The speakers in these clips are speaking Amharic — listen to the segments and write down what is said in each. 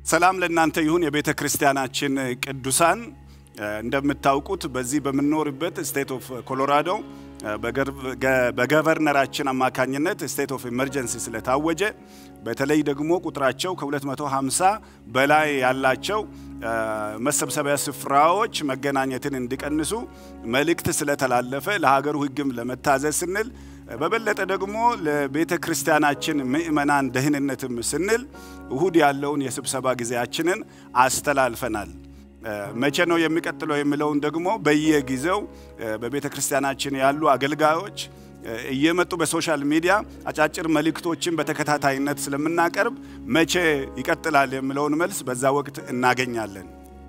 ሰላም ለእናንተ ይሁን። የቤተ ክርስቲያናችን ቅዱሳን እንደምታውቁት በዚህ በምንኖርበት ስቴት ኦፍ ኮሎራዶ በገቨርነራችን አማካኝነት ስቴት ኦፍ ኢመርጀንሲ ስለታወጀ በተለይ ደግሞ ቁጥራቸው ከ250 በላይ ያላቸው መሰብሰቢያ ስፍራዎች መገናኘትን እንዲቀንሱ መልእክት ስለተላለፈ ለሀገሩ ሕግም ለመታዘዝ ስንል በበለጠ ደግሞ ለቤተ ክርስቲያናችን ምእመናን ደህንነትም ስንል እሁድ ያለውን የስብሰባ ጊዜያችንን አስተላልፈናል። መቼ ነው የሚቀጥለው የሚለውን ደግሞ በየጊዜው በቤተ ክርስቲያናችን ያሉ አገልጋዮች እየመጡ በሶሻል ሚዲያ አጫጭር መልእክቶችን በተከታታይነት ስለምናቀርብ መቼ ይቀጥላል የሚለውን መልስ በዛ ወቅት እናገኛለን።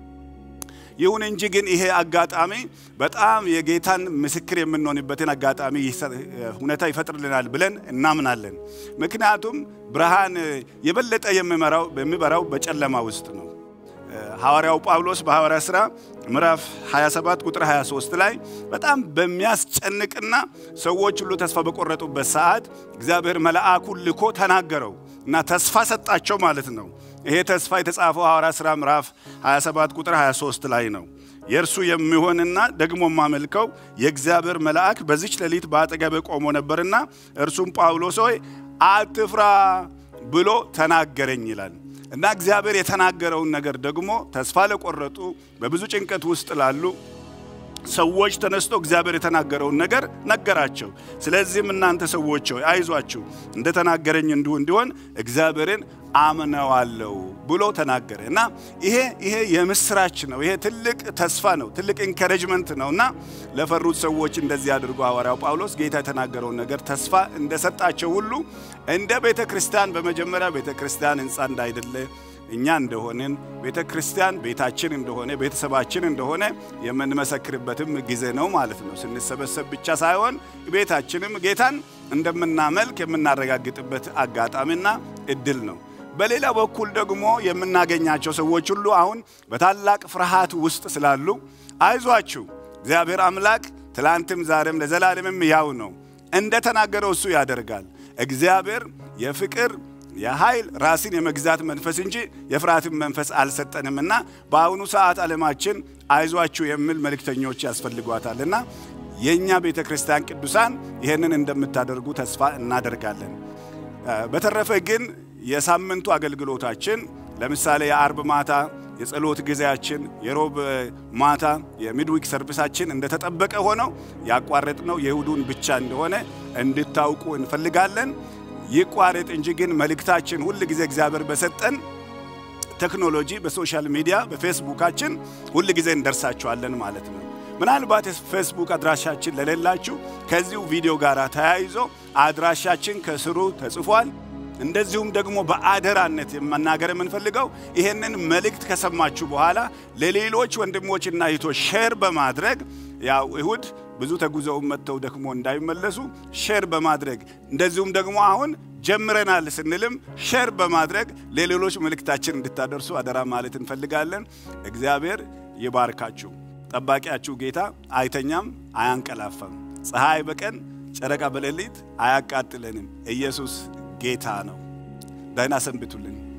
ይሁን እንጂ ግን ይሄ አጋጣሚ በጣም የጌታን ምስክር የምንሆንበትን አጋጣሚ ሁኔታ ይፈጥርልናል ብለን እናምናለን። ምክንያቱም ብርሃን የበለጠ የሚበራው በጨለማ ውስጥ ነው። ሐዋርያው ጳውሎስ በሐዋርያ ሥራ ምዕራፍ 27 ቁጥር 23 ላይ በጣም በሚያስጨንቅና ሰዎች ሁሉ ተስፋ በቆረጡበት ሰዓት እግዚአብሔር መልአኩን ልኮ ተናገረው እና ተስፋ ሰጣቸው ማለት ነው። ይሄ ተስፋ የተጻፈው ሐዋርያ ሥራ ምዕራፍ 27 ቁጥር 23 ላይ ነው። የእርሱ የሚሆንና ደግሞ የማመልከው የእግዚአብሔር መልአክ በዚች ሌሊት በአጠገብ ቆሞ ነበርና እርሱም ጳውሎስ ሆይ አትፍራ ብሎ ተናገረኝ ይላል። እና እግዚአብሔር የተናገረውን ነገር ደግሞ ተስፋ ለቆረጡ በብዙ ጭንቀት ውስጥ ላሉ ሰዎች ተነስቶ እግዚአብሔር የተናገረውን ነገር ነገራቸው። ስለዚህም እናንተ ሰዎች ሆይ አይዟችሁ፣ እንደተናገረኝ እንዲሁ እንዲሆን እግዚአብሔርን አምነዋለሁ ብሎ ተናገረ እና ይሄ ይሄ የምስራች ነው። ይሄ ትልቅ ተስፋ ነው፣ ትልቅ ኢንከሬጅመንት ነው እና ለፈሩት ሰዎች እንደዚህ አድርጎ ሐዋርያው ጳውሎስ ጌታ የተናገረውን ነገር ተስፋ እንደሰጣቸው ሁሉ እንደ ቤተ ክርስቲያን በመጀመሪያ ቤተ ክርስቲያን ሕንፃ እንዳይደለ እኛ እንደሆንን ቤተ ክርስቲያን ቤታችን እንደሆነ ቤተሰባችን እንደሆነ የምንመሰክርበትም ጊዜ ነው ማለት ነው። ስንሰበሰብ ብቻ ሳይሆን ቤታችንም ጌታን እንደምናመልክ የምናረጋግጥበት አጋጣሚና እድል ነው። በሌላ በኩል ደግሞ የምናገኛቸው ሰዎች ሁሉ አሁን በታላቅ ፍርሃት ውስጥ ስላሉ አይዟችሁ፣ እግዚአብሔር አምላክ ትላንትም ዛሬም ለዘላለምም ያው ነው፣ እንደተናገረው እሱ ያደርጋል። እግዚአብሔር የፍቅር የኃይል ራስን የመግዛት መንፈስ እንጂ የፍርሃትን መንፈስ አልሰጠንምና በአሁኑ ሰዓት ዓለማችን አይዟችሁ የሚል መልእክተኞች ያስፈልጓታልና የእኛ ቤተ ክርስቲያን ቅዱሳን ይህንን እንደምታደርጉ ተስፋ እናደርጋለን። በተረፈ ግን የሳምንቱ አገልግሎታችን ለምሳሌ የአርብ ማታ የጸሎት ጊዜያችን፣ የሮብ ማታ የሚድዊክ ሰርቪሳችን እንደተጠበቀ ሆነው ያቋረጥነው የእሁዱን ብቻ እንደሆነ እንድታውቁ እንፈልጋለን። ይቋረጥ እንጂ ግን መልእክታችን ሁል ጊዜ እግዚአብሔር በሰጠን ቴክኖሎጂ በሶሻል ሚዲያ በፌስቡካችን ሁል ጊዜ እንደርሳችኋለን ማለት ነው። ምናልባት የፌስቡክ አድራሻችን ለሌላችሁ ከዚሁ ቪዲዮ ጋር ተያይዞ አድራሻችን ከስሩ ተጽፏል። እንደዚሁም ደግሞ በአደራነት የመናገር የምንፈልገው ይሄንን መልእክት ከሰማችሁ በኋላ ለሌሎች ወንድሞችና እህቶች ሼር በማድረግ ያው እሁድ ብዙ ተጉዘው መጥተው ደክሞ እንዳይመለሱ ሼር በማድረግ እንደዚሁም ደግሞ አሁን ጀምረናል ስንልም ሼር በማድረግ ለሌሎች መልእክታችን እንድታደርሱ አደራ ማለት እንፈልጋለን። እግዚአብሔር ይባርካችሁ። ጠባቂያችሁ ጌታ አይተኛም፣ አያንቀላፋም። ፀሐይ በቀን ጨረቃ በሌሊት አያቃጥለንም። ኢየሱስ ጌታ ነው። ደህና ሰንብቱልን።